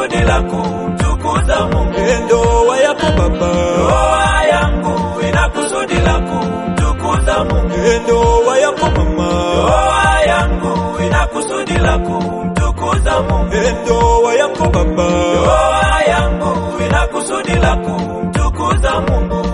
kusudi la kumtukuza Mungu. ndoa yako baba, Ndoa yangu ina kusudi la kumtukuza Mungu. ndoa yako mama, Ndoa yangu ina kusudi la kumtukuza Mungu. ndoa yako baba, Ndoa yangu ina kusudi la kumtukuza Mungu.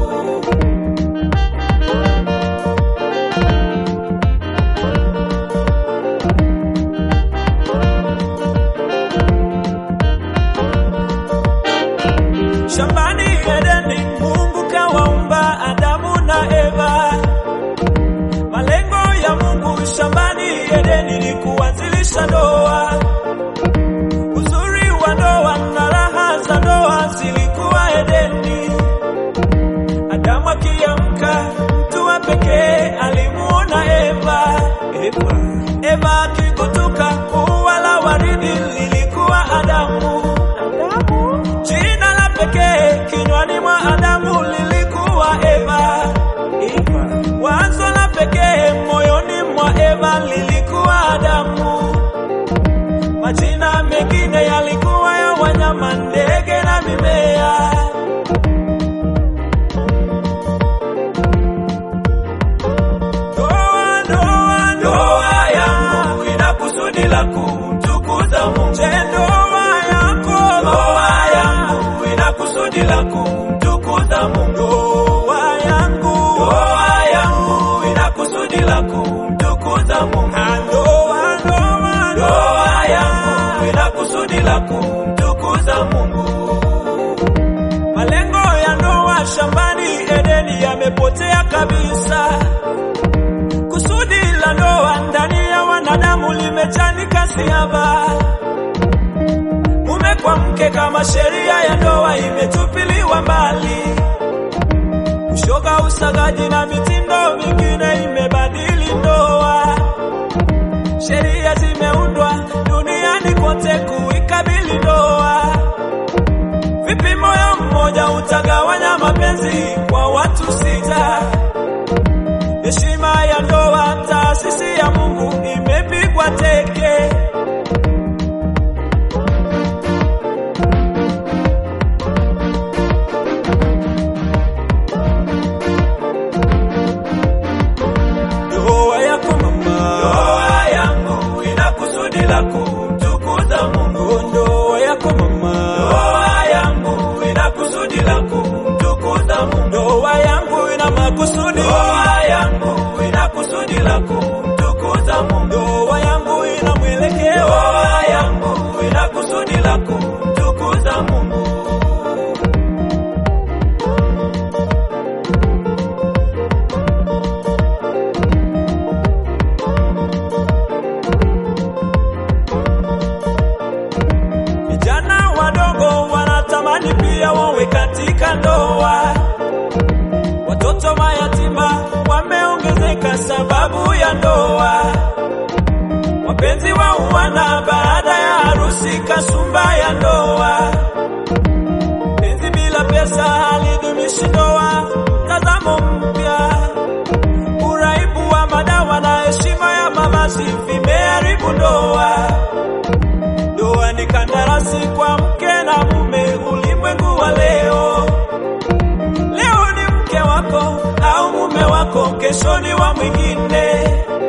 shambani Edeni, Mungu kawaumba Adamu na Eva. Malengo ya Mungu shambani Edeni ni kuanzilisha ndoa. Uzuri wa ndoa na raha za ndoa zilikuwa Edeni. Adamu akiamka, mtu wa pekee alimuona Eva. Eva, Eva akikutuka, ua la waridi lilikuwa Adamu. Jina la pekee kinywani mwa Adamu lilikuwa Eva. Eva. Wazo la pekee moyoni mwa Eva lilikuwa Adamu. Majina mengine yalikuwa ya wanyama, ndege na mimea. Ndoa, ndoa, Ndoa yangu ina kusudi la kumtukuza Mungu. Je, ndoa yako Ndoa yangu ina kusudi la kumtukuza Mungu. ndoa yangu Ndoa yangu ina kusudi la kumtukuza Mungu. ndoa ndoa Ndoa yangu ina kusudi la kumtukuza Mungu. Malengo ya ndoa shambani Edeni yamepotea kabisa. Kusudi la ndoa ndani ya wanadamu limechanika siaba. Mume kwa mke kama sheria ya ndoa imetupiliwa mbali. Ushoga, usagaji na mitindo mingine imebadili ndoa. Sheria zimeundwa duniani kote kuikabili ndoa. Vipi moyo mmoja utagawanya mapenzi kwa watu sita? Heshima ya ndoa, taasisi ya Mungu imepigwa teke. Ndoa yako mama, Ndoa yangu ina kusudi la kumtukuza Mungu. ndoa yako mama, Ndoa yangu ina kusudi la kumtukuza Mungu. ndoa yangu ina makusudi, Ndoa yangu ina kusudi la kumtukuza Mungu. ndoa yangu ina mwelekeo. Ndoa yangu ina kusudi la kumtukuza Mungu. Vijana wadogo wanatamani pia wawe katika ndoa. Watoto mayatima wameongezeka sababu ya ndoa. Wapenzi wa uwana baada ya harusi, kasumba ya ndoa. Penzi bila pesa halidumishi ndoa. Tazamo mpya, uraibu wa madawa na heshima ya mavazi vimeharibu ndoa. Ndoa ni kandarasi kwa mke na mume, ulimwengu wa leo. Leo ni mke wako au mume wako, kesho ni wa mwingine.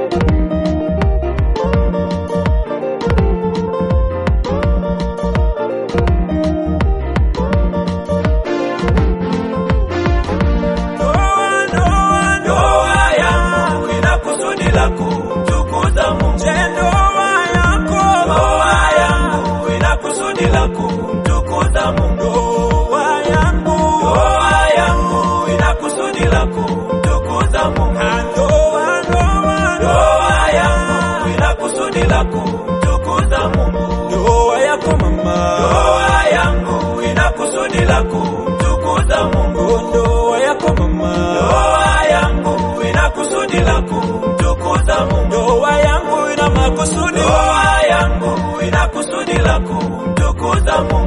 Ndoa, ndoa, Ndoa yangu ina kusudi la kumtukuza Mungu. Je, ndoa yako Ndoa yangu ina kusudi la kumtukuza Mungu. ndoa yangu Ndoa yangu ina kusudi la kumtukuza Mungu. ndoa ndoa Ndoa yangu ina kusudi la kumtukuza Mungu. ndoa yako mama Ndoa yangu ina kusudi la kumtukuza Mungu. ndoa yako mama Ndoa yangu ina kusudi la kumtukuza Mungu. ndoa yangu ina makusudi Ndoa yangu ina kusudi la kumtukuza Mungu.